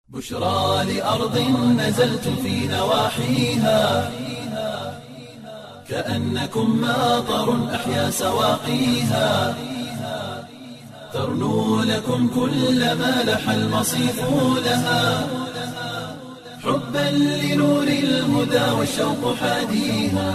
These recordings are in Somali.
بشرى لأرض نزلت في نواحيها كأنكم ماطر أحيا سواقيها ترنو لكم كل ما لح المصيف لها حبا لنور الهدى والشوق حاديها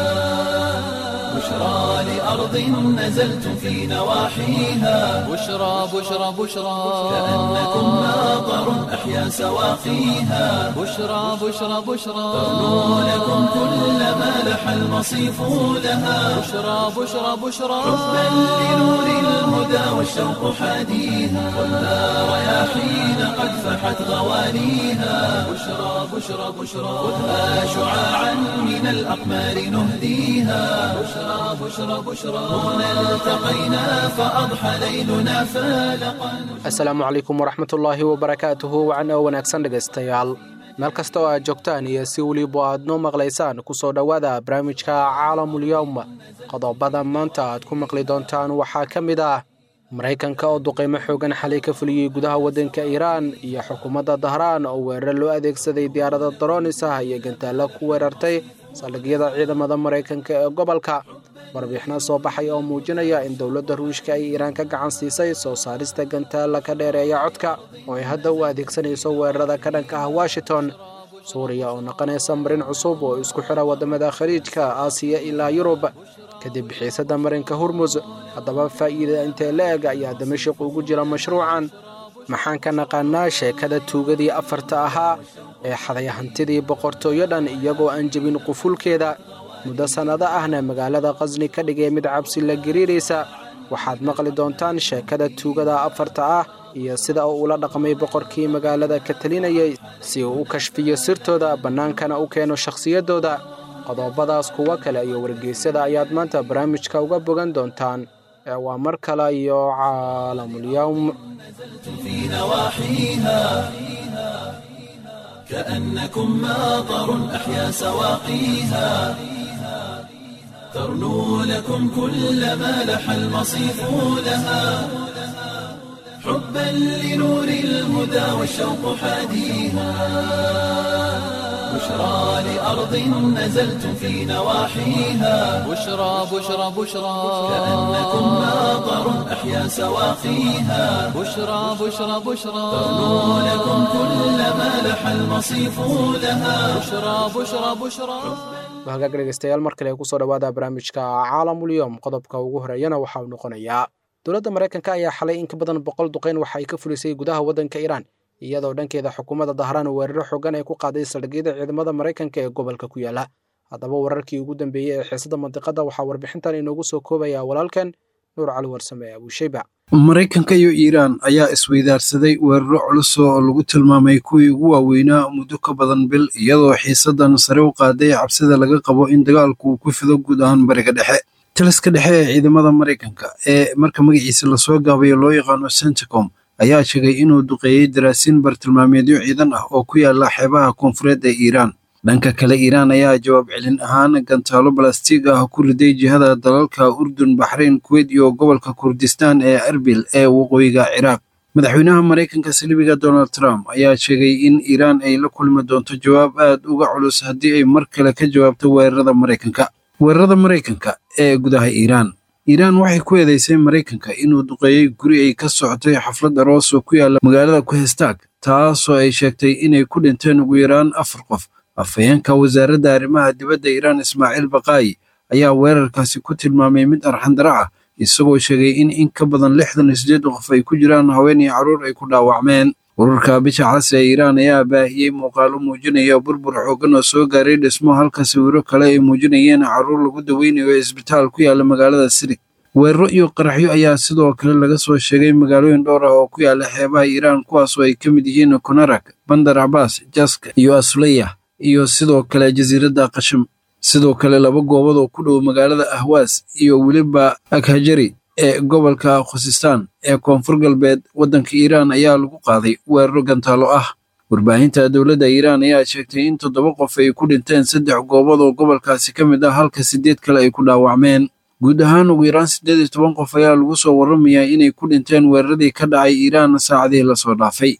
بشرى لأرض نزلت في نواحيها بشرى بشرى بشرى كأنكم ماطر أحيا سواقيها بشرى بشرى بشرى ترنو لكم كل ما لح المصيف لها بشرى بشرى بشرى حبا لنور الهدى والشوق حاديها والنار رياحين قد فحت غوانيها بشرى بشرى بشرى خذها شعاعا من الأقمار نهديها بشرى بشرى بشرى هنا التقينا فأضحى ليلنا فالقا asalaamu calaykum waraxmatullaahi wabarakaatuhu wacna wanaagsan dhegaystayaal meel kasta oo aad joogtaan iyo si weliba aad noo maqlaysaan kusoo dhowaada barnaamijka caalamulyowm qodobada maanta aad ku maqli doontaan waxaa ka mid ah maraykanka oo duqeymo xoogan xalay ka fuliyey gudaha waddanka iiraan iyo xukuumadda dahraan oo weerar loo adeegsaday diyaarada daroonis ah iyo gantaalla ku weerartay saldhigyada ciidamada maraykanka ee gobolka warbixino soo baxay oo muujinaya in dowladda ruushka ay iiraan ka gacan siisay soo saarista gantaalla ka dheereeya codka oo ay hadda u adeegsanayso weerarada ka dhanka ah washington suuriya oo noqonaysa marin cusub oo isku xira waddamada khaliijka aasiya ilaa yurub kadib bixiisada marinka hormus haddaba faa'iida intee la eg ayaa damashik ugu jira mashruucan maxaan ka naqaanaa sheekada tuugadii afarta ahaa ee xaday hantidii boqortooyo dhan iyagoo aan jebin qufulkeeda muddo sannado ahna magaalada qasni ka dhigay mid cabsi la gariiraysa waxaad maqli doontaan sheekada tuugada afarta ah iyo sida uu ula dhaqmay boqorkii magaalada ka talinayay si uu u kashfiyo sirtooda bannaankana u keeno shakhsiyaddooda qodobadaas kuwo kale iyo wargeysyada ayaad maanta barnaamijka uga bogan doontaan ee waa mar kale iyo caalamulyowm في نواحيها كأنكم ماطر أحيا سواقيها ترنو لكم كل ما لح المصيف لها حبا لنور الهدى والشوق حاديها بشرى لأرض نزلت في نواحيها بشرى بشرى بشرى كأنكم ماطر أحيا سواقيها بشرى بشرى بشرى ترنو لكم كل ما لح المصيف لها بشرى بشرى بشرى hagaag dhegeystayaal mar kale kusoo dhowaada barnaamijka caalamulyowm qodobka ugu horeeyana waxauu noqonayaa dowladda maraykanka ayaa xalay in ka badan boqol duqeyn waxa ay ka fulisay gudaha waddanka iiraan iyadoo dhankeeda xukuumadda dahraan weeraro xoogan ay ku qaaday saldhigyada ciidamada maraykanka ee gobolka ku yaala haddaba wararkii ugu dambeeyey ee xiisada mandiqada waxaa warbixintan inoogu soo koobaya walaalkan nuur cali warsame ee abuushayba maraykanka iyo iiraan ayaa isweydaarsaday weeraro culus oo lagu tilmaamay kuwii ugu waaweynaa muddo ka badan bil iyadoo xiisadan sare u qaaday cabsida laga qabo in dagaalku uu ku fido guud ahaan bariga dhexe taliska dhexe ee ciidamada maraykanka ee marka magaciisa lasoo gaabayo loo yaqaano centicom ayaa sheegay inuu duqeeyey daraasiin bartilmaameedyo ciidan ah oo ku yaala xeebaha koonfureed ee iiraan dhanka kale iiraan ayaa jawaab celin ahaan gantaalo balastiig ah ku riday jihada dalalka urdun baxrayn kuweyt iyo gobolka kurdistaan ee arbil ee waqooyiga ciraaq madaxweynaha maraykanka saliibiga donald trump ayaa sheegay in iiraan ay la kulmi doonto jawaab aad uga culus haddii ay mar kale ka jawaabto weerarada maraykanka weerarada maraykanka ee gudaha iiraan iiraan waxay ku eedeysay maraykanka inuu duqeeyey guri ay ka socotay xaflad aroos oo ku yaala magaalada kuhestaag taasoo ay sheegtay inay ku dhinteen ugu yaraan afar qof afhayeenka wasaaradda arrimaha dibadda iiraan ismaaciil baqaayi ayaa weerarkaasi ku tilmaamay mid arxandara ah isagoo sheegay in in ka badan lixdan iyo siddeed qof ay ku jiraan haween iyo carruur ay ku dhaawacmeen ururka bisha cas ee iiraan ayaa baahiyey muuqaalo muujinaya burbur xooggan oo soo gaaray dhismo halka sawiro kale ay muujinayeen carruur lagu daweynayo isbitaal ku yaala magaalada sirig weeraro iyo qaraxyo ayaa sidoo kale laga soo sheegay magaalooyin dhowr ah oo ku yaala xeebaha iiraan kuwaas oo ay ka mid yihiin konarak bandar cabaas jaska iyo asuleyah iyo sidoo kale jasiiradda qashim sidoo kale laba goobood oo ku dhow magaalada ahwaas iyo weliba akhajari ee gobolka khusistaan ee koonfur galbeed waddanka iiraan ayaa lagu qaaday weeraro gantaalo ah warbaahinta dowladda iiraan ayaa sheegtay in toddoba qof ay ku dhinteen saddex goobood oo gobolkaasi ka mid ah halka siddeed kale ay ku dhaawacmeen guud ahaan ugu yaraan siddeed iyo toban qof ayaa lagu soo warramayaa inay ku dhinteen weeraradii ka dhacay iiraan saacadihii lasoo dhaafay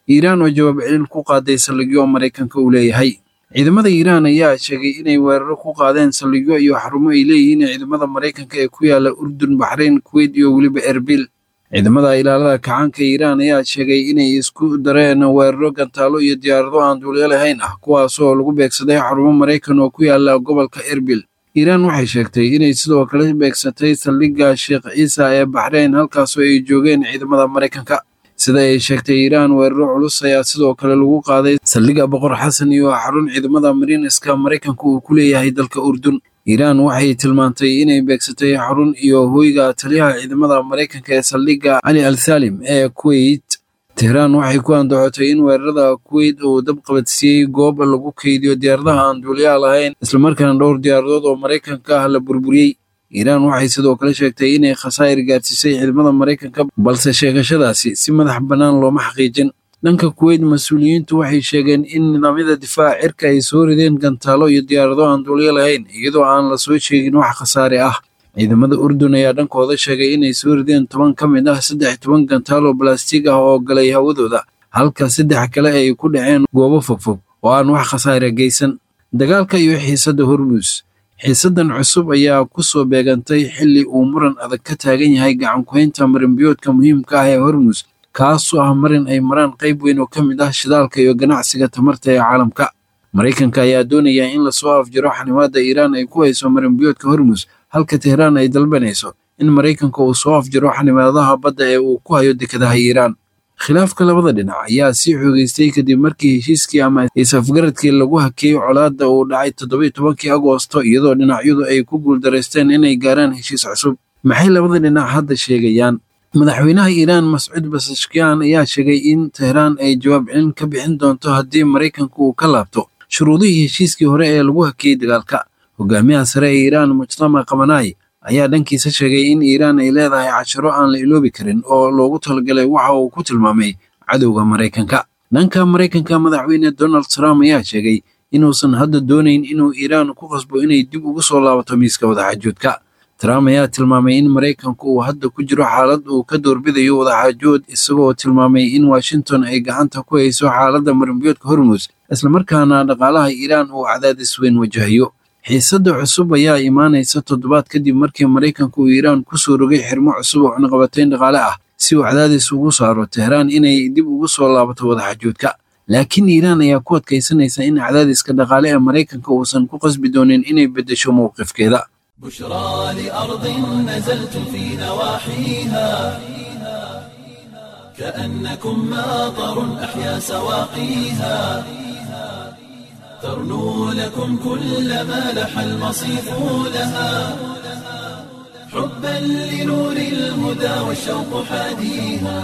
iiraan oo jawaab celin ku qaaday saldhigyo maraykanka uu leeyahay ciidamada iiraan ayaa sheegay inay weeraro ku qaadeen saldhigyo iyo xarumo ay leeyihiin ciidamada maraykanka ee ku yaala urdun baxrayn kuweyt iyo weliba erbil ciidamada ilaalada kacaanka iiraan ayaa sheegay inay isku dareen weeraro gantaalo iyo diyaarado aan duulyo lahayn ah kuwaasoo lagu beegsaday xarumo maraykan oo ku yaala gobolka erbil iiraan waxay sheegtay inay sidoo kale beegsatay saldhigga sheekh ciisa ee baxrayn halkaasoo ay joogeen ciidamada maraykanka sida ay sheegtay iiraan weeraro culus ayaa sidoo kale lagu qaaday saldhigga boqor xasan iyo xarun ciidamada mariiniska maraykanka uu ku leeyahay dalka urdun iiraan waxay tilmaantay inay beegsatay xarun iyo hoyga taliyaha ciidamada maraykanka ee saldhigga cali al thalim ee kuweyt tehraan waxay ku andacotay in weerarada kuweyt uu dab qabadsiiyey goob lagu keydiyo diyaaradaha aan duuliyaha lahayn islamarkaana dhowr diyaaradood oo maraykanka ah la burburiyey iiraan waxay sidoo kale sheegtay inay khasaa'ir gaadsiisay ciidamada maraykanka balse sheegashadaasi si madax bannaan looma xaqiijin dhanka kuweyt mas-uuliyiintu waxay sheegeen in nidaamyada difaaca cirka ay soo rideen gantaalo iyo diyaarado aan duulyo lahayn iyadoo aan la soo sheegin wax khasaare ah ciidamada urdun ayaa dhankooda sheegay inay soo rideen toban ka mid ah saddex toban gantaalo balastiig ah oo galay hawadooda halka saddex kale ay ku dhaceen goobo fogfog oo aan wax khasaare geysan dagaalka iyo xiisadda hormuus xiisaddan cusub ayaa ku soo beegantay xilli uu muran adag ka taagan yahay gacankuhaynta marinbiyoodka muhiimka ah ee hormuus kaasoo ah marin ay maraan qayb weyn oo ka mid ah shidaalka iyo ganacsiga tamarta ee caalamka maraykanka ayaa doonaya in lasoo afjiro xanimaadda iiraan ay ku hayso marinbiyoodka hormuus halka tehraan ay dalbanayso in maraykanka uu soo afjiro xanimaadaha badda ee uu ku hayo dekadaha iiraan khilaafka labada dhinac ayaa sii xoogeystay kadib markii heshiiskii ama is-afgaradkii lagu hakeeyey colaadda uu dhacay toddobiyo tobankii agoosto iyadoo dhinacyadu ay ku guuldaraysteen inay gaaraan heshiis cusub maxay labada dhinac hadda sheegayaan madaxweynaha iiraan mascuud basashkiyan ayaa sheegay in tehraan ay jawaab celin ka bixin doonto haddii maraykanka uu ka laabto shuruudihii heshiiskii hore ee lagu hakeeyey dagaalka hogaamiyaha sare ee iiraan mujtama kamanaay ayaa dhankiisa sheegay in iiraan ay leedahay casharo aan la iloobi karin oo loogu talagalay waxa uu ku tilmaamay cadowga maraykanka dhanka maraykanka madaxweyne donald trump ayaa sheegay inuusan hadda doonayn inuu iiraan ku qasbo inay dib ugu soo laabato miiska wadaxaajoodka trump ayaa tilmaamay in maraykanku uu hadda ku jiro xaalad uu ka doorbidayo wadaxaajood isagoo tilmaamay in washington ay gacanta ku hayso xaaladda marinbiyoodka hormuus islamarkaana dhaqaalaha iiraan uu cadaadis weyn wajahayo xiisadda cusub ayaa imaanaysa toddobaad kadib markii maraykanku uu iiraan ku soo rogay xirmo cusub oo cunaqabatayn dhaqaale ah si uu cadaadis ugu saaro tehraan inay dib ugu soo laabato wadaxaajoodka laakiin iiraan ayaa ku adkaysanaysa in cadaadiska dhaqaale ee maraykanka uusan ku qasbi doonin inay beddesho mowqifkeeda بشرى لأرض نزلت في نواحيها كأنكم ماطر أحيا سواقيها ترنو لكم كل ما لح المصيف لها حبا لنور الهدى والشوق حاديها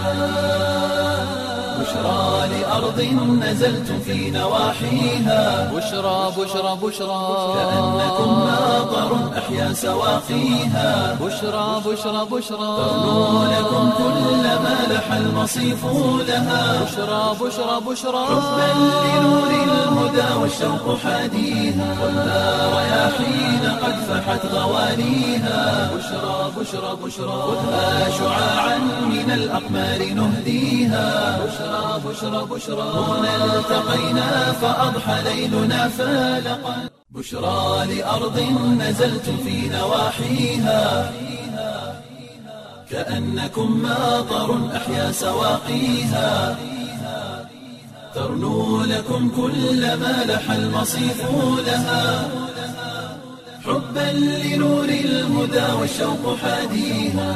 بشرى لأرض نزلت في نواحيها بشرى بشرى بشرى كأنكم ماطر أحيا سواقيها بشرى بشرى بشرى ترنو لكم كل ما لح المصيف لها بشرى بشرى بشرى حبا لنور الهدى والشوق حاديها والنار رياحين قد فحت غوانيها بشرى بشرى بشرى خذها شعاعا من الأقمار نهديها بشرى بشرى بشرى هنا التقينا فأضحى ليلنا فالقا بشرى لأرض نزلت في نواحيها كأنكم ماطر أحيا سواقيها ترنو لكم كل ما لح المصيف لها حبا لنور الهدى والشوق حاديها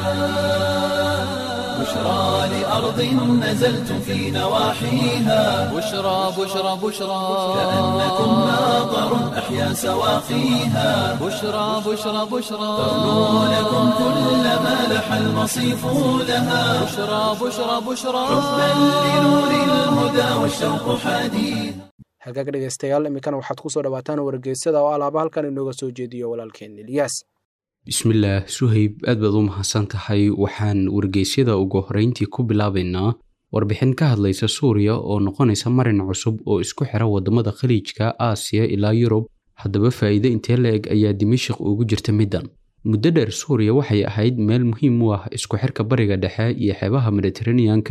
بشرى لأرض نزلت في نواحيها بشرى بشرى بشرى كأنكم ماطر أحيا سواقيها بشرى بشرى بشرى ترنو لكم كل ما لح المصيف لها بشرى بشرى بشرى حبا لنور الهدى والشوق حاديها hagaag dhegaystayaal iminkana waxaad ku soo dhawaataan wargeysyada oo alaaba halkan inooga soo jeediyo walaalkeen ilyaas bismillaah suhayb aad baad u mahadsan tahay waxaan wargeysyada ugu horreyntii ku bilaabaynaa warbixin ka hadlaysa suuriya oo noqonaysa marin cusub oo isku xira waddamada khaliijka aasiya ilaa yurub haddaba faa'iide intee la-eg ayaa dimashik ugu jirta middan muddo dheer suuriya waxay ahayd meel muhiim u ah isku xirka bariga dhexe iyo xeebaha mediteraneanka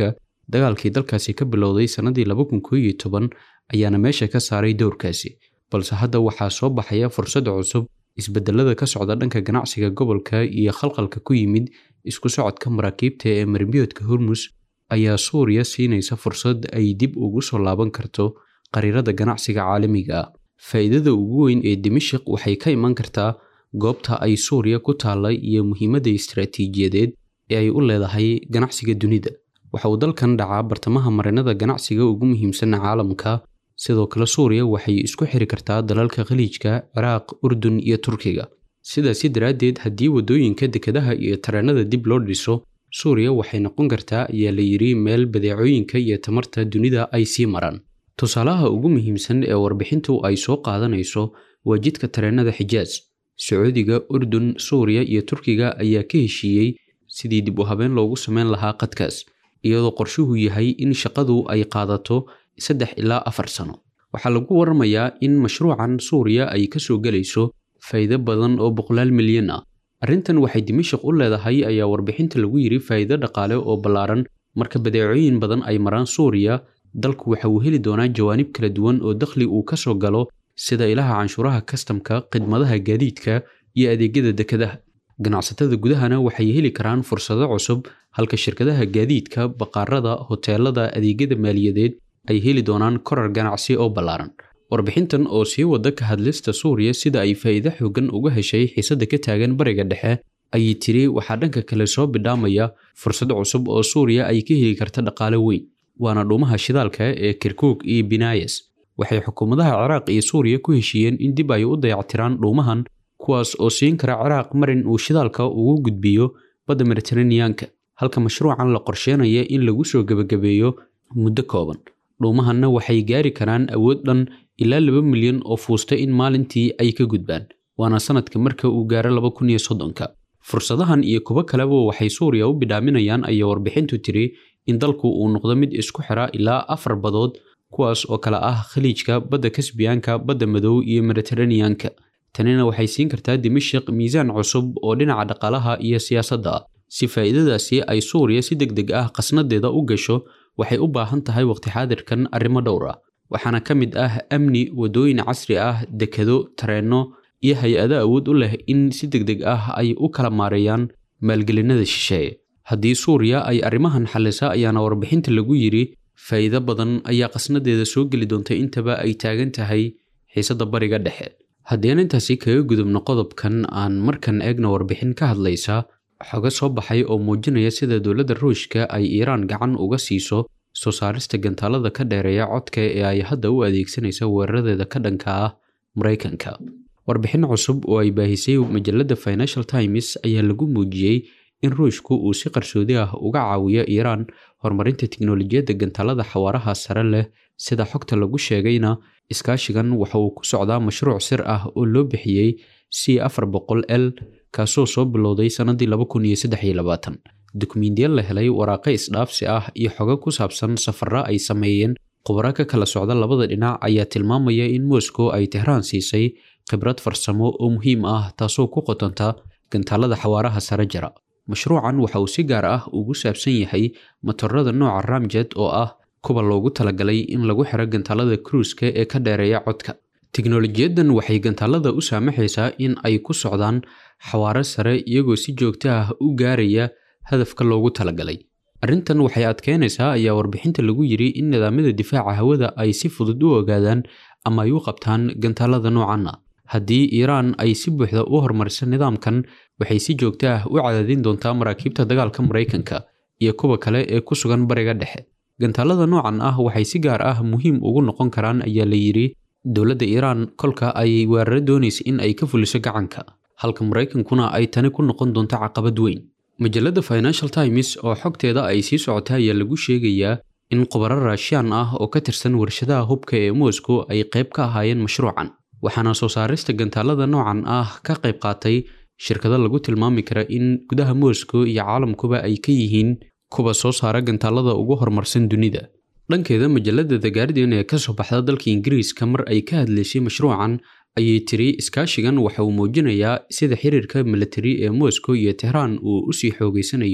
dagaalkii dalkaasi ka bilowday sannadii laba kun koo iyo toban ayaana meesha ka saaray dowrkaasi balse hadda waxaa soo baxaya fursad cusub isbedelada ka socda dhanka ganacsiga gobolka iyo khalqalka ku yimid isku socodka maraakiibta ee marbiyoodka hormus ayaa suuriya siinaysa fursad ay dib ugu soo laaban karto qariirada ganacsiga caalamiga ah faa'iidada ugu weyn ee dimashik waxay ka iman kartaa goobta ay suuriya ku taallay iyo muhiimadda istaraatiijiyadeed ee ay u leedahay ganacsiga dunida waxa uu dalkan dhacaa bartamaha marinada ganacsiga ugu muhiimsan caalamka sidoo kale suuriya waxay isku xiri kartaa dalalka khaliijka ciraaq urdun iyo turkiga sidaasi daraaddeed haddii waddooyinka dekedaha iyo tareenada dib loo dhiso suuriya waxay noqon kartaa ayaa la yidhi meel badeecooyinka iyo tamarta dunida ay sii maraan tusaalaha ugu muhiimsan ee warbixintu ay soo qaadanayso waa jidka tareenada xijaas sacuudiga urdun suuriya iyo turkiga ayaa ka heshiiyey sidii dib u habeen loogu sameyn lahaa qadkaas iyadoo qorshuhu yahay in shaqadu ay qaadato saddex ilaa afar sano waxaa lagu waramayaa in mashruucan suuriya ay ka soo gelayso faa'iido badan oo boqolaal milyan ah arrintan waxay dimashik u leedahay ayaa warbixinta lagu yidhi faa'iido dhaqaale oo ballaaran marka badeecooyin badan ay maraan suuriya dalku waxa uu heli doonaa jawaanib kala duwan oo dakhli uu ka soo galo sida ilaha canshuuraha kastamka khidmadaha gaadiidka iyo adeegyada dekedaha ganacsatada gudahana waxay heli karaan fursado cusub halka shirkadaha gaadiidka baqaarada hoteelada adeegyada maaliyadeed ay heli doonaan korar ganacsi oo ballaaran warbixintan oo sii wada ka hadlista suuriya sida ay faa'iido xoogan uga heshay xiisadda ka taagan bariga dhexe ayay tiri waxaa dhanka kale soo bidhaamaya fursad cusub oo suuriya ay ka heli karta dhaqaale weyn waana dhuumaha shidaalka ee kirkuug iyo binayas waxay xukuumadaha ciraaq iyo suuriya ku heshiiyeen in dib ay u dayactiraan dhuumahan kuwaas oo siin kara ciraaq marin uu shidaalka ugu gudbiyo badda mediteraneanka halka mashruucan la qorsheenaya in lagu soo gebagabeeyo muddo kooban dhuumahanna waxay gaari karaan awood dhan ilaa laba milyan oo fuusta in maalintii ay ka gudbaan waana sanadka marka uu gaaro laba kun iyo soddonka fursadahan iyo kuwo kaleba waxay suuriya u bidhaaminayaan ayaa warbixintu tiri in dalku uu noqdo mid isku xira ilaa afar badood kuwaas oo kale ah khaliijka badda kasbiyaanka badda madow iyo mediteraneanka tanina waxay siin kartaa dimashik miisaan cusub oo dhinaca dhaqaalaha iyo siyaasadda ah si faa'iidadaasi ay suuriya si deg deg ah qasnadeeda u gasho waxay u baahan tahay waqti xaadirkan arrimo dhowr ah waxaana ka mid ah amni waddooyin casri ah dekedo tareenno iyo hay-ado awood u leh in si deg deg ah ay u kala maareeyaan maalgelinada shisheeye haddii suuriya ay arrimahan xallisa ayaana warbixinta lagu yidhi faa'iido badan ayaa qasnadeeda soo geli doonta intaba ay taagan tahay xiisadda bariga dhexe haddii aan intaasi kaga gudubno qodobkan aan markan eegna warbixin ka hadlaysa xoga soo baxay oo muujinaya sida dowladda ruushka ay iiraan gacan uga siiso soo saarista gantaalada ka dheereeya codka ee ay hadda u adeegsanaysa weeraradeeda ka dhanka ah maraykanka warbixin cusub oo ay baahisay majalada financial times ayaa lagu muujiyey in ruushku uu si qarsoodi ah uga caawiyo iiraan horumarinta tiknolojiyadda gantaalada xawaaraha sare leh sida xogta lagu sheegayna iskaashigan waxa uu ku socdaa mashruuc sir ah oo loo bixiyey c afar boqol l kaasoo soo bilowday sannadii laba kun iyo saddex iyo labaatan dukumiintiya la helay waraaqo isdhaafsi ah iyo xogo ku saabsan safara ay sameeyeen khubaro ka kala socda labada dhinac ayaa tilmaamaya in moscow ay tehraan siisay khibrad farsamo oo muhiim ah taasoo ku qotonta gantaalada xawaaraha sare jira mashruucan waxa uu si gaar ah ugu saabsan yahay matorada nooca ramjet oo ah kuwa loogu talagalay in lagu xiro gantaalada kruuska ee ka dheereeya codka tiknolojiyadan waxay gantaalada u saamaxaysaa in ay ku socdaan xawaaro sare iyagoo si joogto ah u gaaraya hadafka loogu talagalay arrintan waxay adkeynaysaa ayaa warbixinta lagu yidhi in nidaamyada difaaca hawada ay si fudud u ogaadaan ama ay u qabtaan gantaalada noocan ah haddii iiraan ay si buuxda u horumariso nidaamkan waxay si joogto ah u cadaadin doontaa maraakiibta dagaalka maraykanka iyo kuwa kale ee ku sugan bariga dhexe gantaalada noocan ah waxay si gaar ah muhiim ugu noqon karaan ayaa la yidhi dowladda iiraan kolka ay weeraro doonaysa in ay ka fuliso gacanka halka maraykankuna ay tani ku noqon doonto caqabad weyn majalada financial times oo xogteeda ay sii socota ayaa lagu sheegayaa in khubaro raashiyaan ah oo ka tirsan warshadaha hubka ee moscow ay qayb ka ahaayeen mashruucan waxaana soo saarista gantaalada noocan ah ka qayb qaatay shirkado lagu tilmaami kara in gudaha moscow iyo caalamkuba ay ka yihiin kuwa soo saara gantaalada ugu horumarsan dunida dhankeeda majalada the guardian ee kasoo baxda dalka ingiriiska mar ay ka hadlaysay mashruucan ayay tiri iskaashigan waxa uu muujinayaa sida xiriirka militari ee moscow iyo tehraan uu usii xoogeysanayo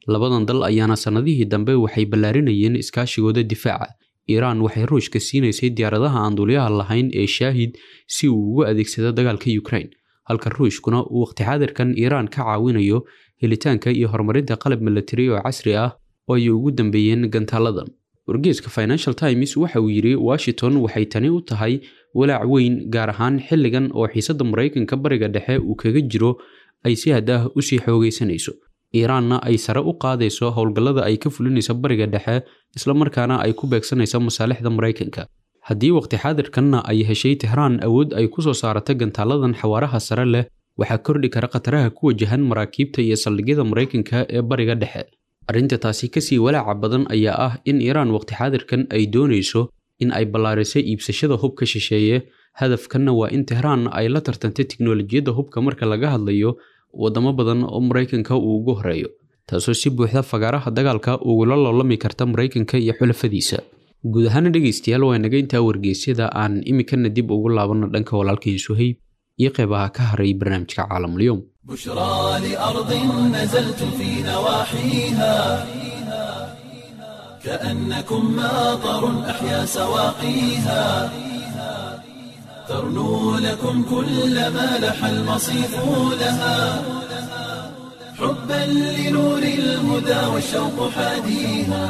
labadan dal ayaana sannadihii dambe waxay ballaarinayeen iskaashigooda difaaca iiraan waxay ruushka siinaysay diyaaradaha aan duuliyaha lahayn ee shaahid si uu ugu adeegsado dagaalka ukraine halka ruushkuna uu waqti xaadirkan iiraan ka caawinayo helitaanka iyo horumarinta qalab milatari oo casri ah oo ay ugu dambeeyeen gantaaladan wargeeska financial times waxa uu yidhi washington waxay tani u tahay walaac weyn gaar ahaan xilligan oo xiisadda maraykanka bariga dhexe uu kaga jiro ay si had ah usii xoogaysanayso iiraanna ay sare u qaadayso howlgallada ay ka fulinayso bariga dhexe islamarkaana ay ku beegsanayso masaalixda maraykanka haddii waqti xaadirkanna ay heshay tehraan awood ay ku soo saarato gantaaladan xawaaraha sare leh waxaa kordhi kara khataraha ku wajahan maraakiibta iyo saldhigyada maraykanka ee bariga dhexe arrinta taasi kasii walaaca badan ayaa ah in iiraan waqti xaadirkan ay doonayso in ay ballaariso iibsashada hubka shisheeye hadafkanna waa in tehraan ay la tartantay tiknolojiyadda hubka marka laga hadlayo waddamo badan oo maraykanka uu ugu horeeyo taasoo si buuxda fagaaraha dagaalka ugula loolami karta maraykanka iyo xulafadiisa guud ahaana dhegaystayaal waa naga intaa wargeysyada aan iminkana dib ugu laabanno dhanka walaalkii suhayb iyo qeybaha ka haray barnaamijka caalamulyoom بشرى لأرض نزلتم في نواحيها كأنكم ماطر أحيا سواقيها ترنو لكم كل ما لح المصيف لها حبا لنور الهدى والشوق حاديها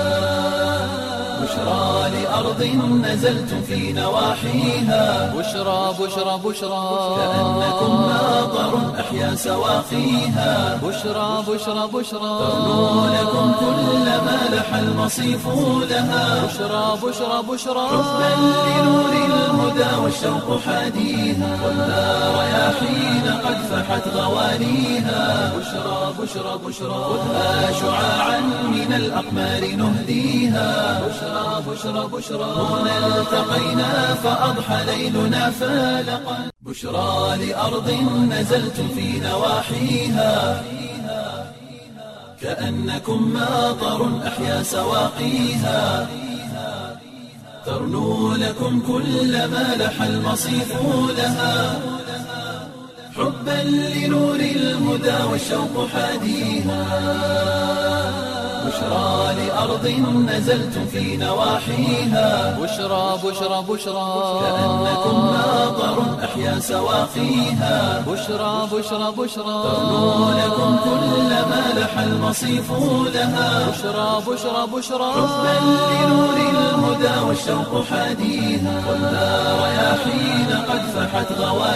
بشرى لأرض نزلتم في نواحيها بشرى بشرى بشرى كأنكم ماطر أحيا سواقيها بشرى بشرى بشرى ترنو لكم كل ما لح المصيف لها بشرى بشرى بشرى حبا لنور الهدى والشوق حاديها والنار رياحين قد فحت غوانيها بشرى بشرى بشرى خذها شعاعا من الأقمار نهديها بشرى بشرى بشرى هنا التقينا فأضحى ليلنا فالقا بشرى لأرض نزلتم في نواحيها كأنكم ماطر أحيا سواقيها ترنو لكم كل ما لح المصيف لها حبا لنور الهدى والشوق حاديها بشرى لأرض نزلتم في نواحيها بشرى بشرى بشرى كأنكم ماطر أحيا سواقيها بشرى بشرى بشرى ترنو لكم كل ما لح المصيف لها بشرى بشرى بشرى حبا لنور الهدى والشوق حاديها والنار رياحين قد فحت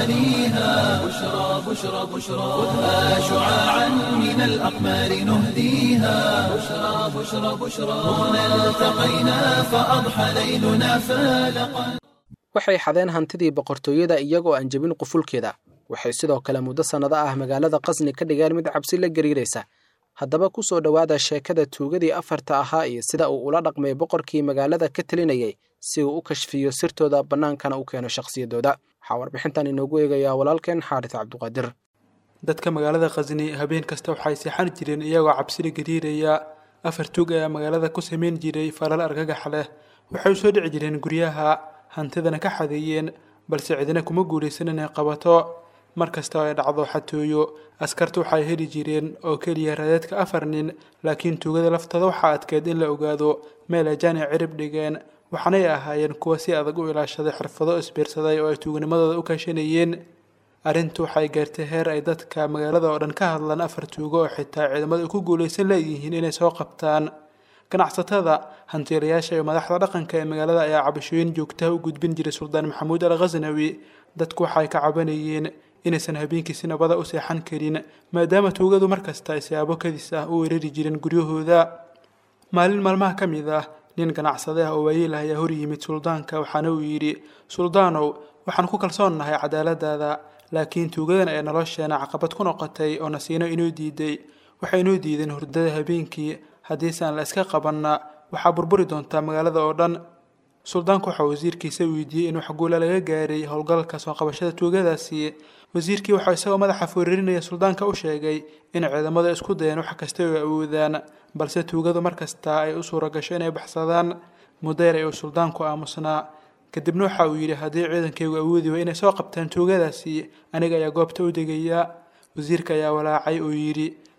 غوانيها بشرى بشرى بشرى خذها شعاعا من الأقمار نهديها بشرى بشرى بشرى هنا التقينا فأضحى ليلنا فالقا waxay xadeen hantidii boqortooyada iyagoo aan jebin qufulkeeda waxay sidoo kale muddo sannado ah magaalada qasni ka dhigeen mid cabsi la gariiraysa haddaba ku soo dhowaada sheekada tuugadii afarta ahaa iyo sida uu ula dhaqmay boqorkii magaalada ka telinayay si uu u kashfiyo sirtooda bannaankana u keeno shakhsiyadooda waxaa warbixintan inoogu eegayaa walaalkeen xaaris cabduqaadir dadka magaalada khasni habeen kasta waxay seexan jireen iyagoo cabsida gariiraya afar tuug ayaa magaalada ku samayn jiray falal argagax leh waxay u soo dhici jireen guryaha hantidana ka xadeeyeen balse cidina kuma guulaysan inay qabato mar kasta oo ay dhacdo xatooyo askartu waxay heli jireen oo keliya radeedka afar nin laakiin tuugada laftooda waxaa adkeed in la ogaado meel ay jaani cirib dhigeen waxaanay ahaayeen kuwa si adag u ilaashaday xirfado isbiirsaday oo ay tuugnimadooda u kaashanayeen arrintu waxay gaartay heer ay dadka magaalada oo dhan ka hadlaan afar tuugo oo xitaa ciidamadu ku guulaysan leeyihiin inay soo qabtaan ganacsatada hantiilayaasha iyo madaxda dhaqanka ee magaalada ayaa cabashooyin joogtaha u gudbin jiray suldaan maxamuud al khasnawi dadku waxay ka cabanayeen inaysan habeenkii si nabada u seexan karin maadaama tuugadu markasta ay siyaabo kadis ah u weerari jireen guryahooda maalin maalmaha ka mid ah nin ganacsade ah oo waayeel ah ayaa hor yimid suldaanka waxaana uu yidhi suldaanow waxaan ku kalsoonnahay cadaaladaada laakiin tuugadan ee nolosheena caqabad ku noqotay oo nasiino inoo diiday waxay inoo diideen hurdada habeenkii haddiise aan la iska qabanna waxaa burburi doontaa magaalada oo dhan suldaanku waxaa wasiirkiisa weydiiyey in wax guula laga gaaray howlgalka soo qabashada tuugadaasi wasiirkii waxaa isagoo madaxa fooririnaya suldaanka u sheegay in ciidamada isku dayeen wax kasta oo awoodaan balse tuugadu mar kasta ay u suura gasho inay baxsadaan mudayr ay uu suldaanku aamusnaa kadibna waxa uu yidhi haddii ciidankaygu awoodi way inay soo qabtaan tuugadaasi aniga ayaa goobta u degaya wasiirka ayaa walaacay oo yidhi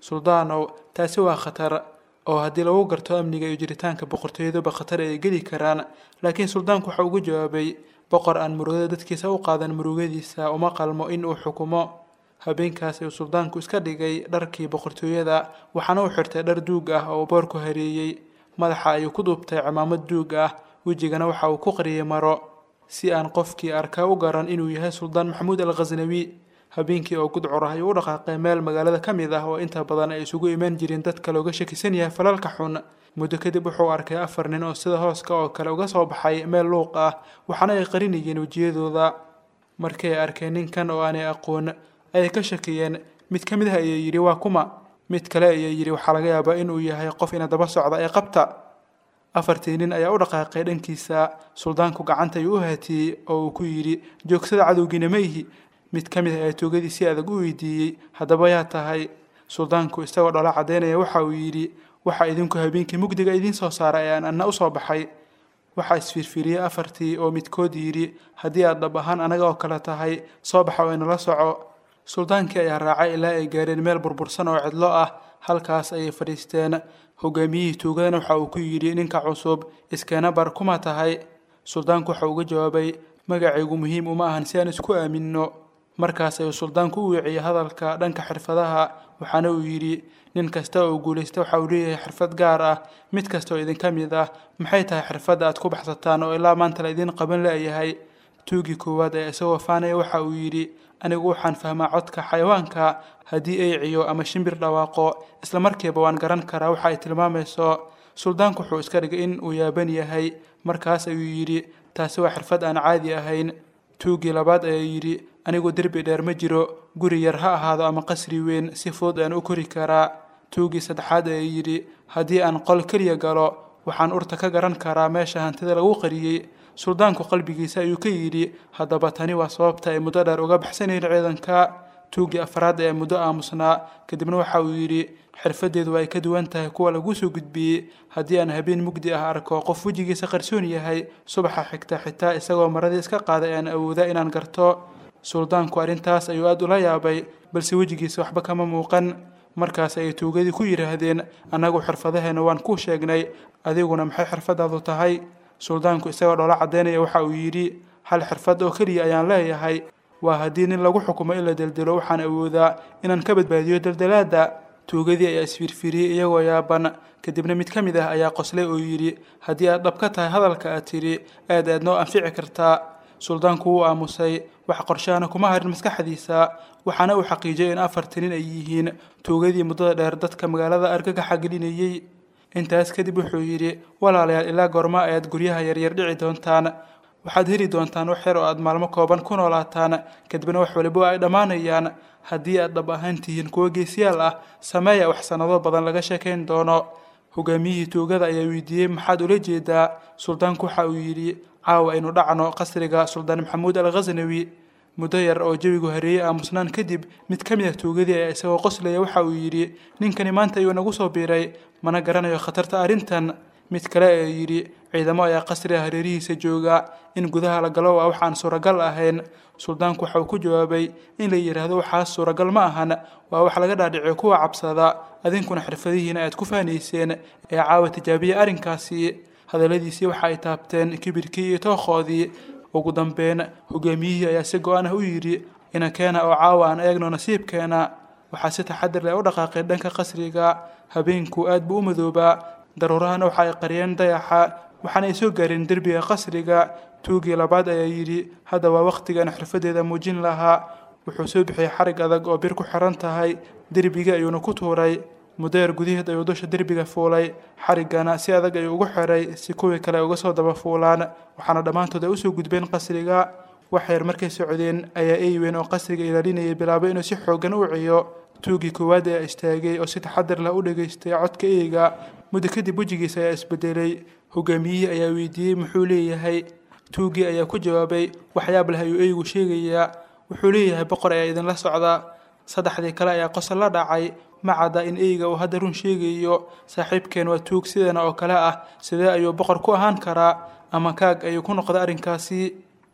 suldaanow taasi waa khatar oo haddii lagu garto amniga iyo jiritaanka boqortooyaduba khatar ay geli karaan laakiin suldaanku waxa ugu jawaabay boqor aan murugada dadkiisa u qaadan murugadiisa uma qalmo in uu xukumo habeenkaas ayuu suldaanku iska dhigay dharkii boqortooyada waxaana uu xirtay dhar duug ah oo boorku hareeyey madaxa ayuu ku duubtay cimaamad duug ah wejigana waxa uu ku qariyey maro si aan qofkii arkaa u garan inuu yahay suldaan maxamuud al khasnawi habeenkii oo gudcur ah ayuu u dhaqaaqay meel magaalada ka mid ah oo inta badan ay isugu imaan jireen dadka looga shakisan yahay falalka xun muddo kadib wuxuu arkay afar nin oo sida hooska oo kale uga soo baxay meel luuq ah waxaana ay qarinayeen wejiyadooda markii ay arkeen ninkan oo aanay aqoon ayay ka shakiyeen mid ka mid ah ayaa yidhi waa kuma mid kale ayaa yidhi waxaa laga yaabaa inuu yahay qof ina daba socda ee qabta afartii nin ayaa u dhaqaaqay dhankiisa suldaanku gacanta ayuu u haatiyey oo uu ku yidhi joogsada cadowgiina ma ihi mid ka mid ah ayaa toogadii si adag u weydiiyey haddaba yaa tahay suldaanku isagoo dhola caddaynaya waxa uu yidhi waxaa idinku habeenkii mugdiga idiin soo saara ee aan anna u soo baxay waxaa isfiirfiiriyey afartii oo midkood yidhi haddii aad dhab ahaan anaga oo kale tahay soo baxa oo inala soco suldaankii ayaa raacay ilaa ay gaareen meel burbursan oo cidlo ah halkaas ayay fadhiisteen hogaamiyihii tuugadana waxa uu ku yidhi ninka cusub iskeena bar kuma tahay suldaanku waxa uga jawaabay magacaygu muhiim uma ahan si aan isku aaminno markaas ayuu suldaanku u weeciyey hadalka dhanka xirfadaha waxaana uu yidhi nin kasta oo guulaysta waxa uu leeyahay xirfad gaar ah mid kasta oo idinka mid ah maxay tahay xirfadda aad ku baxsataan oo ilaa maanta la idiin qaban leeyahay tuugii koowaad ee isagoo faanaya waxa uu yidhi anigu waxaan fahmaa codka xayawaanka haddii ay ciyo ama shimbir dhawaaqo isla markiiba waan garan karaa waxa ay tilmaamayso suldaanku wuxuu iska dhigay in uu yaaban yahay markaas ayuu yidhi taasi waa xirfad aan caadi ahayn tuugii labaad ayaa yidhi anigu derbi dheer ma jiro guri yar ha ahaado ama qasri weyn si fudud aan u kori karaa tuugii saddexaad ayaa yidhi haddii aan qol keliya galo waxaan urta ka garan karaa meesha hantida lagu qariyey suldaanku qalbigiisa ayuu ka yidhi haddaba tani waa sababta ay muddo dheer uga baxsanayn ciidanka tuugii afraad ee muddo aamusnaa kadibna waxa uu yidhi xirfadeedu ay ka duwan tahay kuwa lagu soo gudbiyey haddii aan habeen mugdi ah arko qof wejigiisa qarsoon yahay subaxa xigta xitaa isagoo maradii iska qaaday aan awooda inaan garto suldaanku arrintaas ayuu aada ula yaabay balse wejigiisa waxba kama muuqan markaas ayay tuugadii ku yidhaahdeen annagu xirfadaheena waan kuu sheegnay adiguna maxay xirfadaadu tahay suldaanku isagoo dhoola caddaynaya waxa uu yidhi hal xirfad oo keliya ayaan leeyahay waa haddii nin lagu xukumo in la deldelo waxaan awoodaa inaan ka badbaadiyo deldelaadda tuugadii ayaa isfiirfiiriyey iyagoo yaaban kadibna mid ka mid ah ayaa qoslay oo yidhi haddii aad dhab ka tahay hadalka aad tidhi aad aad noo anfici kartaa suldaanku wuu aamusay wax qorshahana kuma harin maskaxdiisa waxaana uu xaqiijiyay in afartii nin ay yihiin tuugadii muddada dheer dadka magaalada argagaxa gelinayey intaas kadib wuxuu yidhi walaalayaal ilaa goorma ayaad guryaha yaryar dhici doontaan waxaad heli doontaan wax yar oo aad maalmo kooban ku noolaataan kadibna wax waliba ay dhammaanayaan haddii aad dhab ahaan tihiin kuwo geesiyaal ah sameeya wax sannado badan laga sheekayn doono hogaamiyihii tuugada ayaa weydiiyey maxaad ula jeedaa suldaanku waxa uu yidhi caawa aynu dhacno qasriga suldaan maxamuud al khasnawi muddo yar oo jawigu hareeyey aamusnaan kadib mid ka mid ah tuugadii ayaa isagoo qoslaya waxa uu yidhi ninkani maanta ayuu nagu soo biiray mana garanayo khatarta arrintan mid kale ayaa yidhi ciidamo ayaa qasriga hareerihiisa jooga in gudaha la galo waa wax aan suuragal ahayn suldaanku waxa uu ku jawaabay in la yidhaahdo waxaas suuragal ma ahan waa wax laga dhaadhiciyo kuwa cabsada adinkuna xirfadihiina aad ku faanayseen ee caawa tijaabiya arrinkaasi hadalladiisii waxa ay taabteen kibirkii iyo tookhoodii ugu dambeyn hogaamiyihii ayaa si go-an ah u yidhi inakeena oo caawa aan eegno nasiibkeena waxaa si taxadir leh u dhaqaaqeen dhanka qasriga habeenku aad buu u madoobaa daruurahana waxa ay qariyeen dayaxa waxaana ay soo gaareen derbiga qasriga tuugii labaad ayaa yidhi hadda waa wakhtigaan xirfadeeda muujin lahaa wuxuu soo bixiyey xarig adag oo bir ku xiran tahay derbigii ayuuna ku tuuray muddo yar gudaheed ayuu dusha derbiga fuulay xariggana si adag ayuu ugu xiray si kuwii kale ay uga soo daba fuulaan waxaana dhammaantood ay usoo gudbeen qasriga wax yar markay socdeen ayaa eyweyn oo qasriga ilaalinayay bilaabay inuu si xooggan u ciyo tuugii koowaad ayaa istaagay oo si taxadir leh u dhageystay codka eyga muddo kadib wejigiisa ayaa isbedelay hogaamiyihii ayaa weydiiyey muxuu leeyahay tuugii ayaa ku jawaabay waxyaab leh ayuu eygu sheegayaa wuxuu leeyahay boqor ayaa idinla socda saddexdii kale ayaa qosol la dhacay ma cadda in eyga uu hadda run sheegayo saaxiibkeen waa tuug sideena oo kale ah sidee ayuu boqor ku ahaan karaa ama kaag ayuu ku noqday arrinkaasi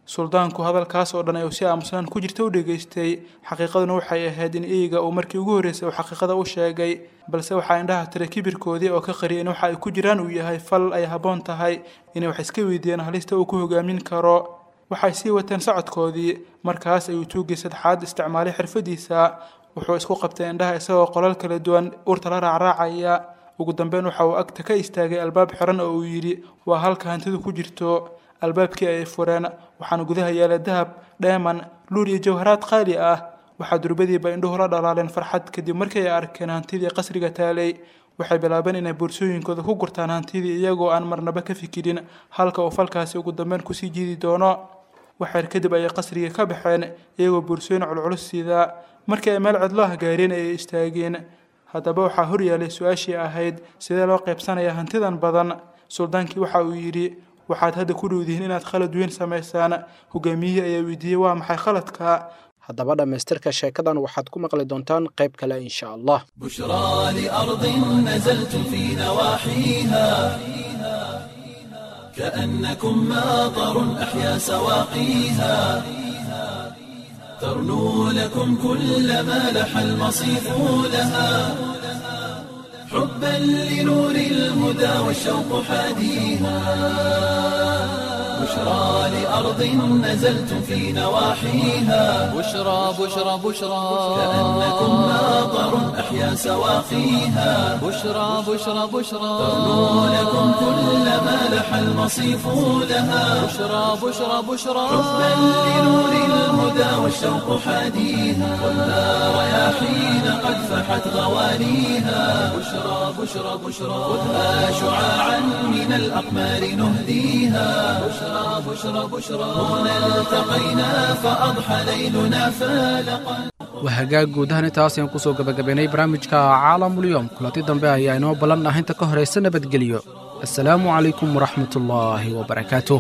suldaanku hadalkaas oo dhan ayuu si aamusnaan ku jirta u dhegaystay xaqiiqaduna waxay ahayd in eyga uu markii ugu horreysay uu xaqiiqada u sheegay balse waxaa indhaha tiray kibirkoodii oo ka qariyay in waxa ay ku jiraan uu yahay fal ay habboon tahay inay wax iska weydiiyaan halista uu ku hogaamin karo waxay sii wateen socodkoodii markaas ayuu tuugii saddexaad isticmaalay xirfadiisa wuxuu isku qabtay indhaha isagoo qolal kala duwan urta la raacraacaya ugu dambeyn waxa uu agta ka istaagay albaab xiran oo uu yidhi waa halka hantidu ku jirto albaabkii ayay fureen waxaana gudaha yaala dahab dheeman luul iyo jawharaad qaali ah waxaa durbadiiba indhuhu la dhalaaleen farxad kadib markii ay arkeen hantidii qasriga taalay waxay bilaabeen inay boorsooyinkooda ku gurtaan hantidii iyagoo aan marnaba ka fikirin halka uu falkaasi ugu dambeyn kusii jiidi doono waxyar kadib ayay qasrigii ka baxeen iyagoo boorsooyin culculus sidaa markii ay meel cidlo ah gaareen ayay istaageen haddaba waxaa hor yaalay su-aashii ahayd sidee loo qaybsanaya hantidan badan suldaankii waxa uu yidhi waxaad hadda ku dhowdihiin inaad khalad weyn samaysaan hogaamiyihii ayaa weydiiyey waa maxay khaladka haddaba dhammaystirka sheekadan waxaad ku maqli doontaan qayb kale insha allah بشرى لأرض نزلت في نواحيها كأنكم ماطر أحيا سواقيها ترنو لكم كل ما لح المصيف لها حبا لنور الهدى والشوق حاديها بشرى لأرض نزلت في نواحيها بشرى بشرى بشرى كأنكم ماطر أحيا سواقيها بشرى بشرى بشرى ترنو لكم كل ما لح المصيف لها بشرى بشرى بشرى حبا لنور الهدى والشوق حاديها والنار رياحين قد فحت غوانيها بشرى بشرى بشرى خذها شعاعا من الأقمار نهديها بشرى بشرى بشرى هنا التقينا فأضحى ليلنا فالقا wahagaag guud ahaan intaas ayaan kusoo gabagabaynay barnaamijka caalamulyoom kulanti dambe ayaa inoo ballan ah inta ka horaysa nabadgelyo assalaamu calaykum waraxmatullaahi wabarakaatuh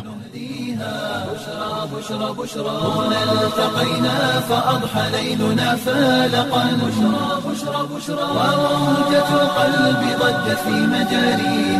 بشرى بشرى هنا التقينا فأضحى ليلنا فالقا بشرى بشرى بشرى وموجة القلب ضجت في مجاريها